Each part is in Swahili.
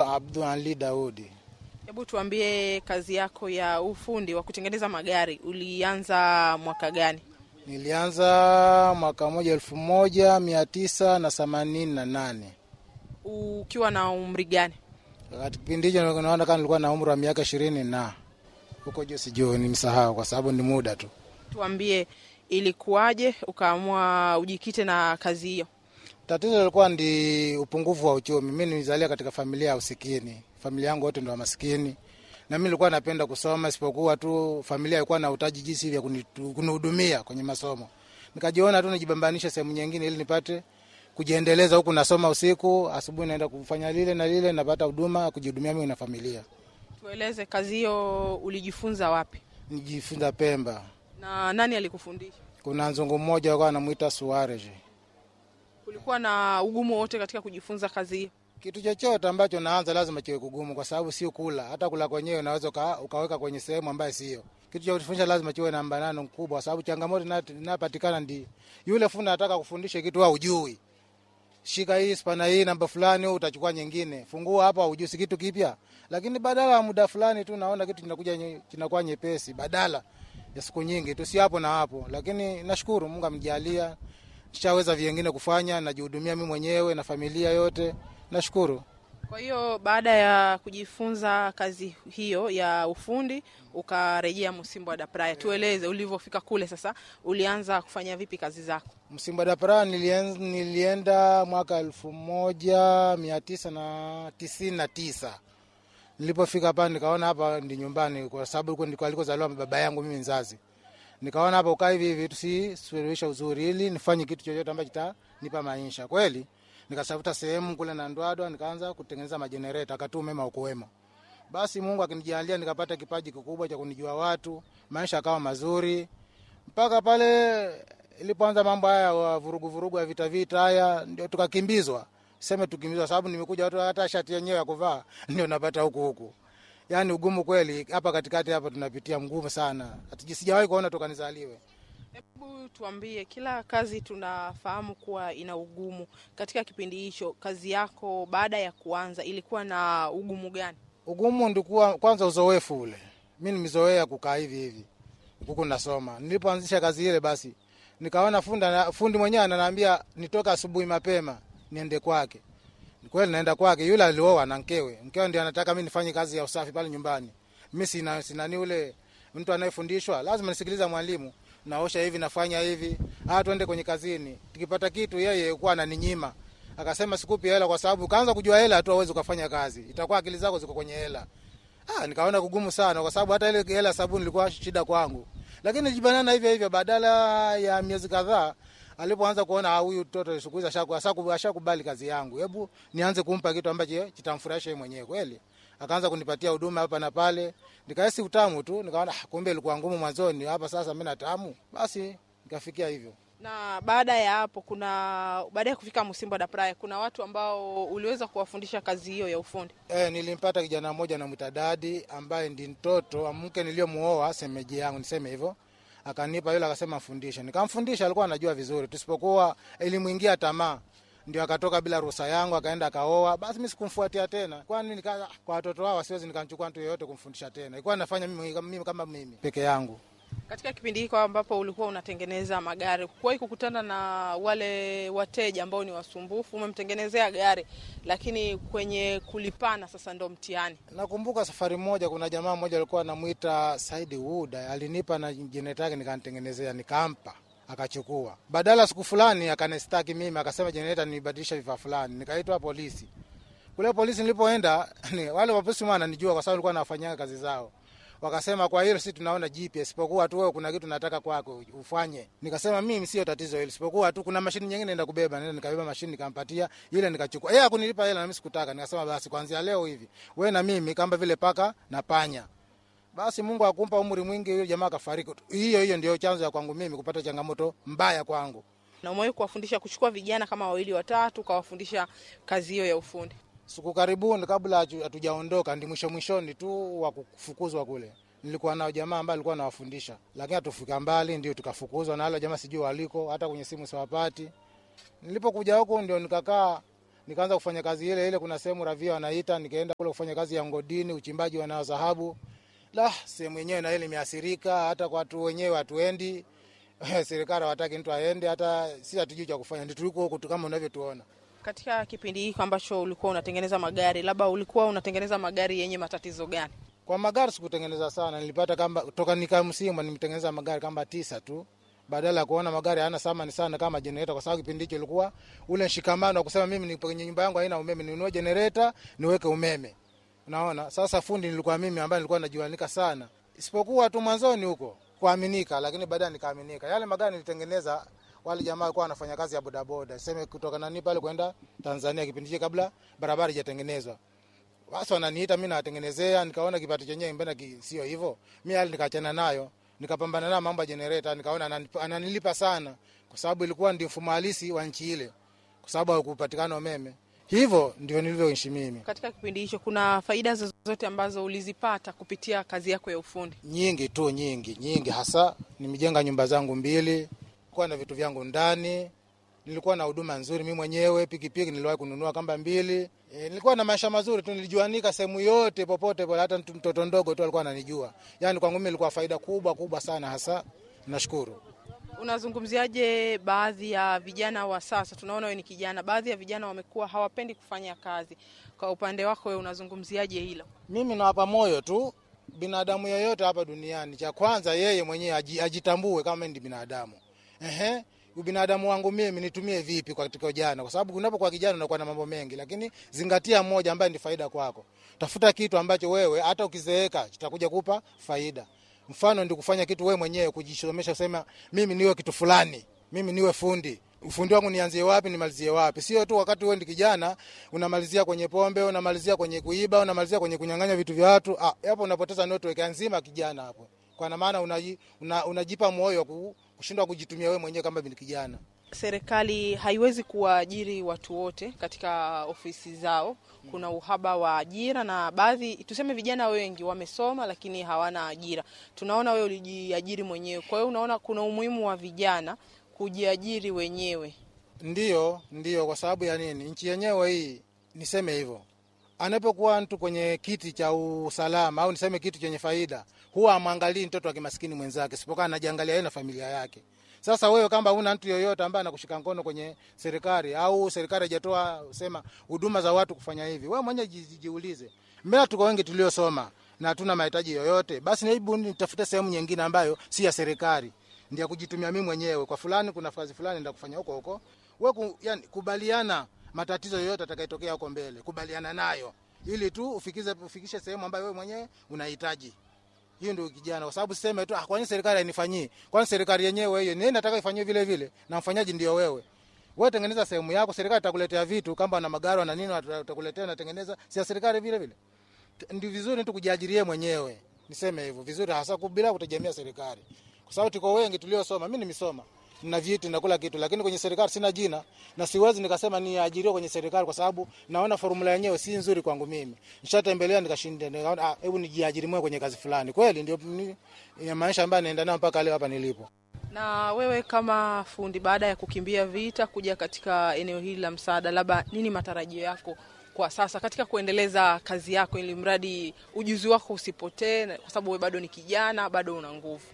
Abdul Ali Daudi. Hebu tuambie, kazi yako ya ufundi wa kutengeneza magari ulianza mwaka gani? Nilianza mwaka moja elfu moja mia tisa na themanini na nane Ukiwa na umri gani? wakati kipindi hicho naona kama nilikuwa na umri wa miaka ishirini na huko juu, sijui nimsahau kwa sababu ni muda tu. Tuambie, ilikuwaje ukaamua ujikite na kazi hiyo? Tatizo lilikuwa ndi upungufu wa uchumi. Mi nilizalia katika familia ya usikini, familia yangu wote ndo wa maskini, na mi nilikuwa napenda kusoma, isipokuwa tu familia ilikuwa na utaji jinsi vya kunitu- kunihudumia kwenye masomo. Nikajiona tu nijibambanishe sehemu nyingine ili nipate kujiendeleza, huku nasoma usiku, asubuhi naenda kufanya lile na lile, napata huduma kujihudumia mimi na familia. Tueleze, kazi hiyo ulijifunza wapi Nijifunza Pemba, na nani alikufundisha? kuna nzungu mmoja alikuwa anamwita Suarez. Kulikuwa na ugumu wote katika kujifunza kazi hiyo? Kitu chochote ambacho naanza lazima kiwe kugumu, kwa sababu sio kula. Hata kula kwenyewe unaweza uka, ukaweka kwenye sehemu ambayo sio. Kitu cha kufundisha lazima kiwe na mbanano mkubwa, kwa sababu changamoto ina- inapatikana ndi yule fundi anataka kufundisha kitu wewe hujui. Shika hii spana hii namba fulani, wewe utachukua nyingine. Fungua hapa, hujui si kitu kipya, lakini badala ya muda fulani tu naona kitu kinakuja nye- kinakuwa nyepesi, badala ya siku nyingi tu, si hapo na hapo. Lakini nashukuru Mungu amjalia, nishaweza vingine kufanya, najihudumia mimi mwenyewe na familia yote, nashukuru. Kwa hiyo baada ya kujifunza kazi hiyo ya ufundi ukarejea Msimbo da Praia. Tueleze ulivyofika kule, sasa ulianza kufanya vipi kazi zako? Msimba da Praia nilien- nilienda mwaka elfu moja mia tisa na tisini na tisa. Nilipofika hapa nikaona hapa ndi nyumbani, kwa sababu huko ndiko alikozaliwa baba yangu mimi mzazi. Nikaona hapa ukaa hivi hivi tusisuluhisha uzuri, ili nifanye kitu chochote ambacho kitanipa maisha kweli. Nikatafuta sehemu kule na Ndwadwa, nikaanza kutengeneza majenereta, akati umeme ukuwemo. Basi Mungu akinijalia nikapata kipaji kikubwa cha kunijua watu, maisha akawa mazuri mpaka pale ilipoanza mambo haya wa vurugu vurugu ya vita vita haya, ndio tukakimbizwa. Seme tukimbizwa, sababu nimekuja watu hata shati yenyewe ya kuvaa ndio napata huku huku. Yani ugumu kweli hapa katikati hapa tunapitia mgumu sana, hata sijawahi kuona toka nizaliwe. Hebu tuambie, kila kazi tunafahamu kuwa ina ugumu. Katika kipindi hicho, kazi yako baada ya kuanza ilikuwa na ugumu gani? Ugumu ndikuwa kwanza uzoefu ule, mi nimezoea kukaa hivi hivi huku nasoma. Nilipoanzisha kazi ile, basi nikaona funda, fundi mwenyewe ananiambia nitoka asubuhi mapema niende kwake. Ni kweli naenda kwake, yule alioa na mkewe, mkewe ndio anataka mi nifanye kazi ya usafi pale nyumbani. Mi sina sinani ule mtu anayefundishwa, lazima nisikiliza mwalimu, naosha hivi, nafanya hivi, ah, twende kwenye kazini. Tukipata kitu, yeye kuwa ananinyima akasema sikupi hela kwa sababu kaanza kujua hela tu awezi ukafanya kazi, itakuwa akili zako ziko kwenye hela. Ah, nikaona kugumu sana kwa sababu hata ile hela sabuni ilikuwa shida kwangu, lakini nijibanana hivyo hivyo. Badala ya miezi kadhaa, alipoanza kuona ah, huyu mtoto siku hizi ashaku- ashaku- ashakubali kazi yangu, hebu nianze kumpa kitu ambacho kitamfurahisha yeye mwenyewe kweli. Akaanza kunipatia huduma hapa na pale, nikahisi utamu tu, nikaona ah, kumbe ilikuwa ngumu mwanzoni, hapa sasa mimi na tamu. Basi nikafikia hivyo. Na baada ya hapo, kuna baada ya kufika Msimbo da Praia, kuna watu ambao uliweza kuwafundisha kazi hiyo ya ufundi. E, nilimpata kijana mmoja namwita Dadi ambaye ndi mtoto wa mke niliyomuoa semeji yangu, niseme hivyo. Akanipa yule, akasema mfundishe, nikamfundisha. Alikuwa anajua vizuri, tusipokuwa elimuingia tamaa, ndio akatoka bila ruhusa yangu, akaenda akaoa. Basi mimi sikumfuatia tena, kwani nika kwa watoto hao siwezi nikamchukua mtu yeyote kumfundisha tena, ilikuwa nafanya mimi, mimi kama mimi peke yangu. Katika kipindi hiko ambapo ulikuwa unatengeneza magari, kuwahi kukutana na wale wateja ambao ni wasumbufu? Umemtengenezea gari, lakini kwenye kulipana sasa ndo mtihani. Nakumbuka safari moja, kuna jamaa mmoja alikuwa anamwita Saidi Wuda, alinipa na jenereta yake nikanitengenezea, nikampa akachukua. Badala siku fulani akanistaki mimi, akasema jenereta nibadilisha vifaa fulani, nikaitwa polisi. Kule polisi nilipoenda ni, wale wapolisi wananijua kwa sababu nilikuwa nafanyia kazi zao. Wakasema kwa hilo si tunaona jipya, isipokuwa tu wewe kuna kitu nataka kwako ufanye. Nikasema mimi sio tatizo hilo, isipokuwa tu kuna mashini nyingine naenda kubeba. Nenda nikabeba mashini nikampatia ile, nikachukua yeye hakunilipa hela na mimi sikutaka. Nikasema basi kuanzia leo hivi wewe na mimi kama vile paka na panya. Basi Mungu akumpa umri mwingi, yule jamaa akafariki. Hiyo hiyo ndio chanzo ya kwangu mimi kupata changamoto mbaya kwangu. Na umewahi kuwafundisha kuchukua vijana kama wawili watatu, ukawafundisha kazi hiyo ya ufundi? Siku karibuni kabla hatu- hatujaondoka, ndi mwisho mwishoni tu wa kufukuzwa kule, nilikuwa nao jamaa ambaye alikuwa anawafundisha, lakini hatufika mbali, ndio tukafukuzwa na wale jamaa, sijui waliko, hata kwenye simu siwapati. Nilipokuja huku ndio nikakaa nikaanza kufanya kazi ile ile. Kuna sehemu ravia wanaita, nikaenda kule kufanya kazi ya ngodini, uchimbaji wa dhahabu. La, sehemu yenyewe na ile imeathirika, hata kwa watu wenyewe hatuendi serikali hawataki mtu aende, hata si hatujui cha kufanya, ndio tuliko huku tu kama unavyotuona. Katika kipindi hiki ambacho ulikuwa unatengeneza magari, labda ulikuwa unatengeneza magari yenye matatizo gani? Kwa magari sikutengeneza sana, nilipata kama toka nika msimu nimetengeneza magari kama tisa tu, badala ya kuona magari hayana thamani sana kama generator, kwa sababu kipindi hicho ilikuwa ule mshikamano wa kusema mimi nipo kwenye nyumba yangu haina umeme, ninunue generator niweke umeme. Unaona, sasa fundi nilikuwa mimi ambaye nilikuwa najuanika sana, isipokuwa tu mwanzoni huko kuaminika, lakini baadaye nikaaminika. Yale magari nilitengeneza, wale jamaa walikuwa wanafanya kazi ya bodaboda, sema kutoka nani pale kwenda Tanzania, kipindi hicho kabla barabara haijatengenezwa basi wananiita mimi nawatengenezea, nikaona kipato chenyewe mbona ki, sio hivyo. Mimi hali nikaachana nayo, nikapambana na mambo ya generator, nikaona ananip- ananilipa sana, kwa sababu ilikuwa ndio mfumo halisi wa nchi ile, kwa sababu hakupatikana umeme. Hivyo ndio nilivyoishi mimi. Katika kipindi hicho kuna faida zozote ambazo ulizipata kupitia kazi yako ya ufundi? Nyingi tu, nyingi nyingi, hasa nimejenga nyumba zangu mbili, kuwa na vitu vyangu ndani, nilikuwa na huduma nzuri mimi mwenyewe. Pikipiki niliwahi kununua kamba mbili. E, nilikuwa na maisha mazuri tu, nilijuanika sehemu yote popote pale, hata mtu- mtoto ndogo tu alikuwa ananijua. Yani kwangu mimi ilikuwa faida kubwa kubwa sana, hasa nashukuru. Unazungumziaje baadhi ya vijana wa sasa? Tunaona wewe ni kijana, baadhi ya vijana wamekuwa hawapendi kufanya kazi. Kwa upande wako wewe unazungumziaje hilo? Mimi nawapa moyo tu binadamu yoyote hapa duniani, cha kwanza yeye mwenyewe aji- ajitambue kama ni binadamu. Ehe, ubinadamu wangu mimi nitumie vipi katika ujana? Kwa sababu unapokuwa kijana unakuwa na mambo mengi, lakini zingatia moja ambaye ni faida kwako. Tafuta kitu ambacho wewe hata ukizeeka kitakuja kupa faida. Mfano ndi kufanya kitu wewe mwenyewe, kujisomesha, kusema mimi niwe kitu fulani, mimi niwe fundi ufundi wangu nianzie wapi nimalizie wapi? Sio tu wakati wewe ndi kijana unamalizia kwenye pombe, unamalizia kwenye kuiba, unamalizia kwenye kunyang'anya vitu vya watu. Ah, hapo unapoteza network nzima kijana hapo, kwa maana unaji, una, unajipa moyo wa ku- kushindwa kujitumia wewe mwenyewe kama ni kijana. Serikali haiwezi kuwaajiri watu wote katika ofisi zao. Kuna uhaba wa ajira, na baadhi tuseme, vijana wengi wamesoma lakini hawana ajira. Tunaona wewe ulijiajiri mwenyewe, kwa hiyo unaona kuna umuhimu wa vijana kujiajiri wenyewe. Ndio, ndio, kwa sababu ya nini? Nchi yenyewe hii, niseme hivyo, anapokuwa mtu kwenye kiti cha usalama au niseme kitu chenye faida, huwa amwangalii mtoto wa kimaskini mwenzake, sipokuwa anajiangalia yeye na familia yake. Sasa wewe kama una mtu yoyote ambaye anakushika mkono kwenye serikali au serikali haijatoa sema huduma za watu kufanya hivi, wewe mwenyewe ji- jiulize. Mbona tuko wengi tuliosoma na hatuna mahitaji yoyote? Basi hebu nitafute sehemu nyingine ambayo si ya serikali ndio kujitumia mimi mwenyewe kwa fulani, kuna kazi fulani ndio kufanya huko huko. Wewe ku, yani, kubaliana matatizo yoyote atakayotokea huko mbele, kubaliana nayo ili tu ufikize ufikishe sehemu ambayo wewe mwenyewe unahitaji. Hiyo ndio kijana, kwa sababu siseme tu ah, kwa nini serikali hainifanyii? Kwani serikali yenyewe hiyo ni nataka ifanywe vile vile, na mfanyaji ndio wewe. Wewe tengeneza sehemu yako, serikali itakuletea vitu kama na magari na nini, watakuletea na tengeneza, si ya serikali vile vile. Ndio vizuri tu kujiajirie mwenyewe, niseme hivyo vizuri, hasa bila kutegemea serikali, kwa sababu tuko wengi tuliosoma. Mimi nimesoma na vyeti na kula kitu, lakini kwenye serikali sina jina na siwezi nikasema niajiriwe kwenye serikali, kwa sababu naona formula yenyewe si nzuri kwangu mimi. Nishatembelea nikashinda, nikaona ah, hebu nijiajiri mwenyewe kwenye kazi fulani. Kweli ndio ni- ya maisha ambayo naenda nayo mpaka leo hapa nilipo. Na wewe kama fundi, baada ya kukimbia vita kuja katika eneo hili la msaada, labda nini matarajio yako kwa sasa katika kuendeleza kazi yako, ili mradi ujuzi wako usipotee, kwa sababu wewe bado ni kijana, bado una nguvu.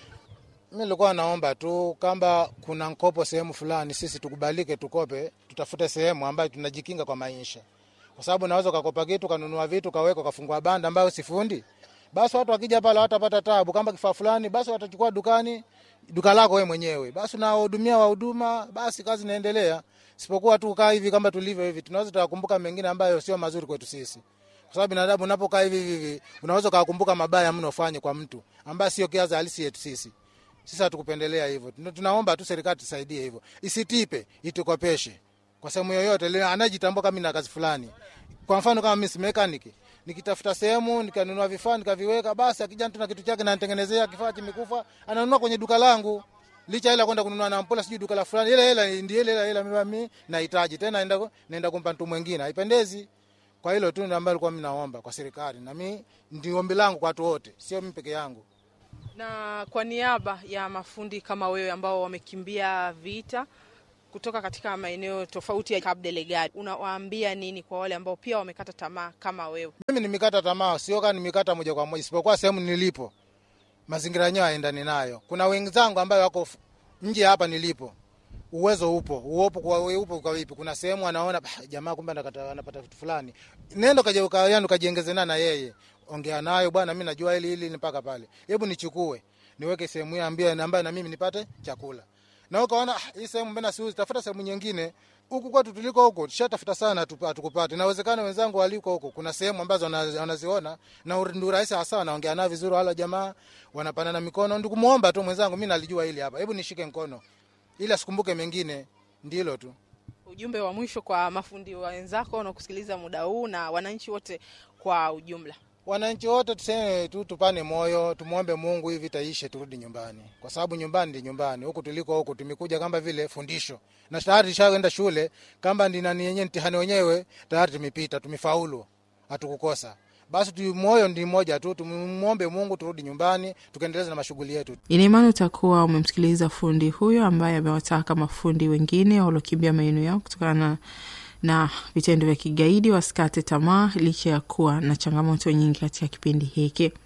Mi nilikuwa naomba tu kama kuna mkopo sehemu fulani, sisi tukubalike, tukope, tutafute sehemu ambayo tunajikinga kwa maisha, kwa sababu naweza ukakopa kitu kanunua vitu kaweka ukafungua banda ambayo sifundi, basi watu wakija pale watapata tabu. Kama kifaa fulani, basi watachukua dukani, duka lako wewe mwenyewe, basi unawahudumia wahuduma, basi kazi inaendelea. Sipokuwa tu kaa hivi kama tulivyo hivi, tunaweza tukakumbuka mengine ambayo sio mazuri kwetu sisi kwa sababu binadamu unapokaa hivi hivi hivi, unaweza ukakumbuka mabaya mno ufanye kwa mtu ambaye sio kiaza halisi yetu sisi. Sisi hatukupendelea hivyo. Tuna- Tunaomba tu serikali tusaidie hivyo, isitipe, itukopeshe kwa sehemu yoyote ile anajitambua kama na kazi fulani. Kwa mfano kama mimi si mechanic, nikitafuta sehemu nikanunua vifaa nikaviweka, basi akija mtu na kitu chake na nitengenezea kifaa kimekufa, ananunua kwenye duka langu licha hela kwenda kununua na mpola sijui duka la fulani, ile hela ndio ile hela hela mimi nahitaji tena, naenda naenda kumpa mtu mwingine, haipendezi. Kwa hilo tu ndio ambalo nilikuwa mimi naomba kwa serikali, na mimi ndio ombi langu kwa watu wote, sio mimi peke yangu. Na kwa niaba ya mafundi kama wewe ambao wamekimbia vita kutoka katika maeneo tofauti ya Cabo Delgado, unawaambia nini kwa wale ambao pia wamekata tamaa kama wewe? Mimi nimekata tamaa, sio kama nimekata moja kwa moja, isipokuwa sehemu nilipo mazingira yenyewe haendani nayo. Kuna wenzangu ambayo wako nje hapa nilipo, uwezo upo uopo kwa upo kwa vipi? Kuna sehemu anaona bah, jamaa kumbe anakata anapata vitu fulani, nenda kaje ukayanu kajiongezana na yeye, ongea nayo bwana, mimi najua hili hili mpaka pale, hebu nichukue niweke sehemu hii ambie ambayo na mimi nipate chakula. Na ukaona ah, hii sehemu mbona siuzi, tafuta sehemu nyingine. Huku kwetu tuliko huko tushatafuta sana hatukupata. Inawezekana wenzangu waliko huko kuna sehemu ambazo wanaziona na ndio rahisi hasa, wanaongea nao vizuri, wala jamaa wanapanana mikono, ndio kumuomba tu mwenzangu, mimi nalijua hili hapa, hebu nishike mkono ili asikumbuke mengine, ndilo tu. Ujumbe wa mwisho kwa mafundi wenzako wanaokusikiliza muda huu na wananchi wote kwa ujumla. Wananchi wote tuseme tu, tupane moyo, tumwombe Mungu hivi taishe, turudi nyumbani, kwa sababu nyumbani ndi nyumbani. Huku tuliko huku tumekuja kama vile fundisho, na tayari tushaenda shule, kama ndi nani yenyewe mtihani wenyewe tayari tumepita, tumefaulu, hatukukosa. Basi tu moyo ndi mmoja tu, tumwombe Mungu turudi nyumbani, tukaendeleza na mashughuli yetu. Ina imani utakuwa umemsikiliza fundi huyo ambaye amewataka mafundi wengine waliokimbia maeneo yao kutokana na vitendo vya kigaidi wasikate tamaa licha ya kuwa na changamoto nyingi katika kipindi hiki.